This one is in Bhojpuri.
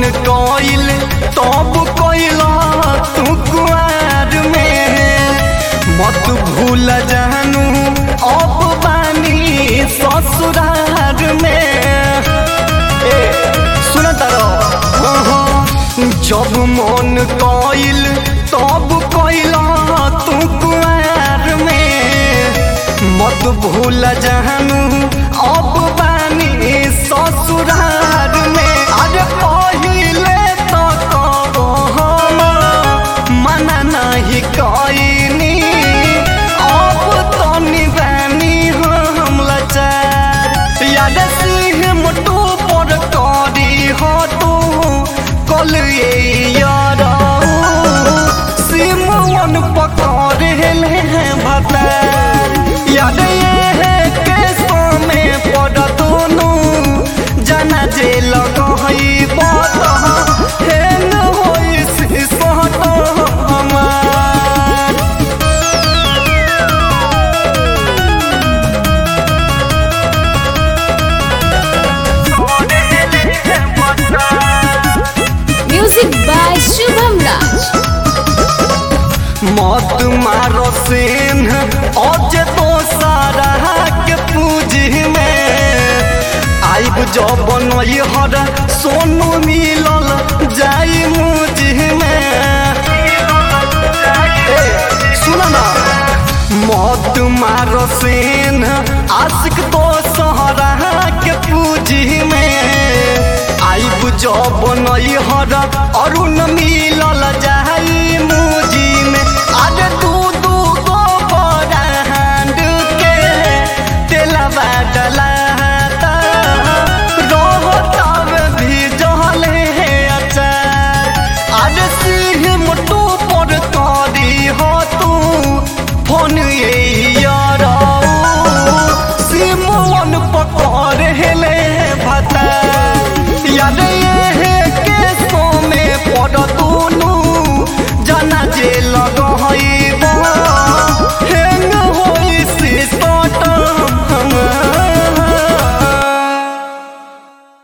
कइल तब कइला तू कुआर में मत भूल जानू अब बानी ससुरार में ए सुन तारो जब मन कइल तब कइला तू कुआर में मत भूल जानू अब बानी ससुरार में अरे पहिले तो कहो हम मना नहीं कइनी अब तो निबानी हम लाचार याद सिंह मोटू पर करी हो तू कल ये यारा सिमवन पकड़ ले भतार याद ये है के में पड़ दोनों जाना जे लगही बत हेन होई सिसहत हमार Music by Shubham Raj. मत मारो सेन आज तो सारा के पूजी में आइब जब बनई हर सोनू मिलल जाई मुझी में ए, सुन ना मत मारो सेन आशिक तो सहरा के पूजी में आइब जब बनई हर अरुण मिलल